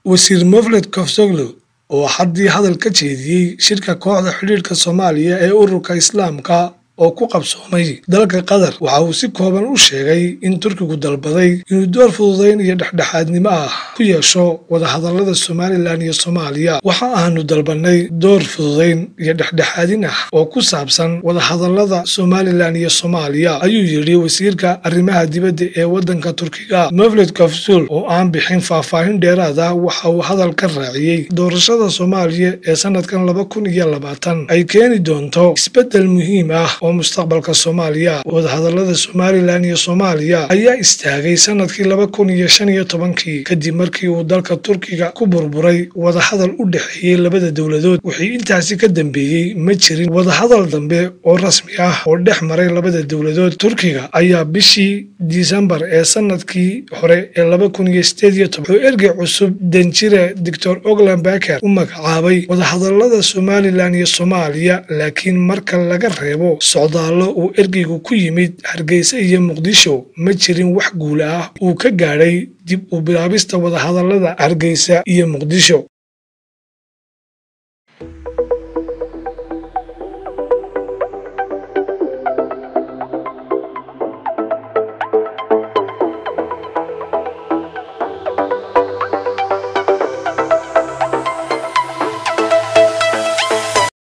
wasiir mofled kofsoglo oo haddii hadal ka jeediyey shirka kooxda xidhiidhka soomaaliya ee ururka islaamka oo ku qabsoomay dalka qatar waxa uu si kooban u sheegay in turkigu dalbaday inuu door fududayn iyo dhexdhexaadnimo ah ku yeesho wadahadallada somalilan iyo soomaaliya waxa aanu dalbanay door fududayn iyo dhexdhexaadin ah oo ku saabsan wadahadallada somalilan iyo soomaaliya ayuu yidhi wasiirka arrimaha dibadda ee waddanka turkiga mofled kofsul oo aan bixin faahfaahin dheeraad ah waxa uu hadal ka raaciyey doorashada soomaaliya ee sanadkan laba kun iyo labaatan ay keeni doonto isbeddel muhiim ah oo mustaqbalka soomaaliya wadahadallada somalilan iyo soomaaliya ayaa istaagay sanadkii laba kun iyo shan iyo tobankii kadib markii uu dalka turkiga ku burburay wadahadal u dhexeeyey labada dowladood wixii intaasi ka dambeeyey ma jirin wadahadal dambe oo rasmi ah oo dhex maray labada dowladood turkiga ayaa bishii disembar ee sanadkii hore ee laba kun iyo sideed iyo toban wuxuu ergey cusub danjire doctor oglan baker u magacaabay wadahadallada somalilan iyo soomaaliya laakiin marka laga reebo socdaallo uu ergeygu ku yimid hargeysa iyo muqdisho ma jirin wax guula ah uu ka gaadhay dib u bilaabista wadahadallada hargeysa iyo muqdisho